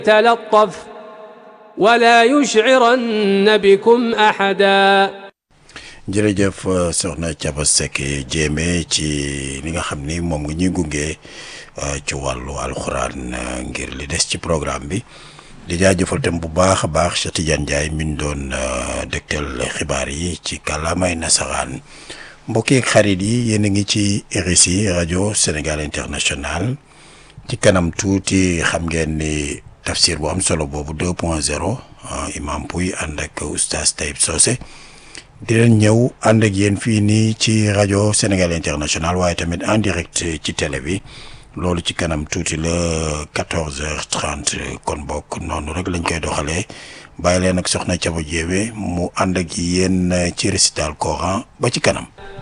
تلطف ولا يشعرن بكم أحدا jërëjëf soxna Thiaba Seck Diémé ci li nga xam ni moom nga ñuy gunge ci wàllu alxuraan ngir li des ci programme bi di jaajëfal tam bu baax a baax Cheikh Tidiane Ndiaye mi ñu doon dégtal xibaar yi ci kàllaamay nasaraan mbokk yeeg xarit yi yéen a ngi ci RSI rajo Sénégal International ci kanam tuuti xam ngeen ni tafsir bu am solo boobu 2 point 0 imam Pouy ànd ak oustaz Taïb Socé di leen ñëw ànd ak yéen fii nii ci rajo Sénégal International waaye tamit en direct ci télé bi loolu ci kanam tuuti la 14h30 kon bokk noonu rek lañ koy doxalee bàyyi leen ak soxna Thiaba Diémé mu ànd ak yéen ci récital Coran ba ci kanam.